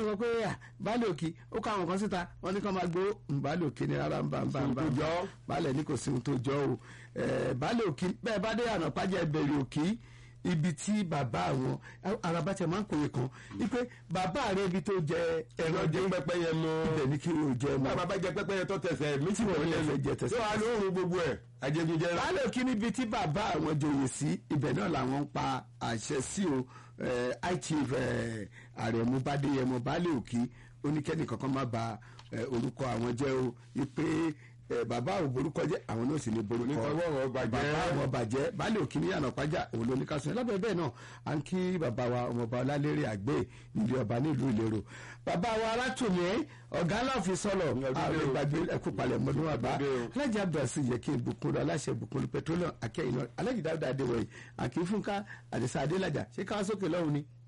wọn sọ pé à, baálé òkì ó kọ àwọn kan síta wọn ní kí wọn máa gbó baálé òkì ní rárá ń bá ń bá ń bá Ohun tó jọ. baálé ní kò sí ohun tó jọ o Eh, baálé òkì bẹ́ẹ̀ bá dé àná pàjẹ́ bẹ̀rẹ̀ òkì ibi tí bàbá àwọn araba tẹ máa ń kòye kan wípé bàbá rẹ ibi tó jẹ ẹran jẹ pẹ́pẹ́yẹ mọ́ ibẹ̀ ní kí o jẹ mọ́ bàbá bá jẹ pẹ́pẹ́yẹ tó tẹsẹ̀ mí tí wọ́n ní lẹ́nu ẹsẹ̀ jẹ tẹsẹ̀. tó wà lóorùn gbogbo ẹ̀ ajẹgúnjẹrà. baálé òkì níbi tí bàbá àwọn joyè sí ibẹ̀ náà làwọn ń pa àṣẹ sí o eh, high chief eh, àrẹ̀mú bádéyẹmọ baálé òkì oníkẹ́ni kankan má ba eh, orúkọ àwọn jẹ́ o ipe eh, bàbá ò borúkọ jẹ́ àwọn náà sì ní borúkọ Onítọ̀wọ́ wọn bàjẹ́. bàbá àwọn bàjẹ́ baálé òkì ní yànnà pàjá òun ló ní ká sọ yẹn lábẹ́ bẹ́ẹ̀ náà à ń kí bàbá wa ọmọọba ọlálérè àgbẹ̀ nílé ọba nílùú ìlérò bàbá wa alátùmí ọ̀gá aláàfin sọ̀lọ̀ àwọn ìgbàgbé ẹkú palẹ̀ mọ́dún wa bá Ọdún o. alájì abdulhasi yẹ kí n bùkún aláṣẹ bùkún petroleum akẹ́yìn náà alájì dáúdà adéwọ̀yì àkínfúnká àdìsá adélájà ṣé káwá sókè lọ́hùn ni.